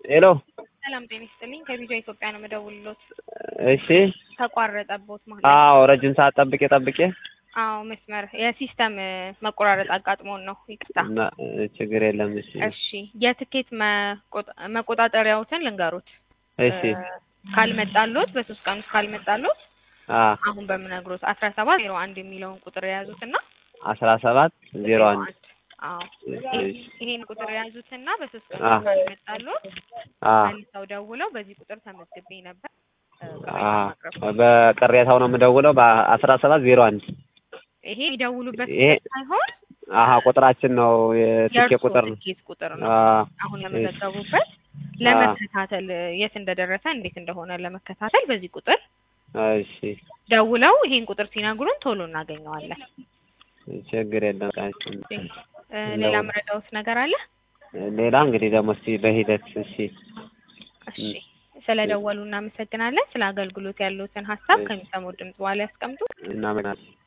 ሄሎ ሰላም ጤና ይስጥልኝ። ከቪዛ ኢትዮጵያ ነው የምደውልሎት። እሺ ተቋረጠቦት ማለት አዎ ረጅም ሰዓት ጠብቄ ጠብቄ አዎ መስመር የሲስተም መቆራረጥ አጋጥሞን ነው። ይቅርታ። እና ችግር የለም እሺ እሺ የትኬት መቆጣ- መቆጣጠሪያዎትን ልንገሩት። እሺ እ፣ ካልመጣሎት በሶስት ቀን ውስጥ ካልመጣሎት አ አሁን በምነግሮት አስራ ሰባት ዜሮ አንድ የሚለውን ቁጥር የያዙትና አስራ ሰባት ዜሮ አንድ አዎ እሺ ይሄን ቁጥር የያዙትና በሶስት ቀን አ ውስጥ ካልመጣሎት አ መልሰው ደውለው በዚህ ቁጥር ተመዝግቤ ነበር እ፣ አ ማቅረብ በቅሬታው ነው የምደውለው በአስራ ሰባት ዜሮ አንድ ይሄ የሚደውሉበት ይሄ ቁጥር ሳይሆን አሀ ቁጥራችን ነው የትኬት የእርሶ ቁጥር ነው ትኬት ቁጥር ነው። አ አሁን ለመዘገቡበት ለመከታተል የት እንደደረሰ እንዴት እንደሆነ ለመከታተል በዚህ ቁጥር እሺ ደውለው ይሄን ቁጥር ሲነግሩን ቶሎ እናገኘዋለን። ችግር የለም ቃች እ፣ ሌላ መረዳውት ነገር አለ? ሌላ እንግዲህ ደግሞ እስኪ በሂደት እሺ እሺ ስለ ደወሉ እናመሰግናለን። ስለ አገልግሎት ያሉትን ሀሳብ ከሚሰሙት ድምጽ በኋላ ያስቀምጡ። እናመናለን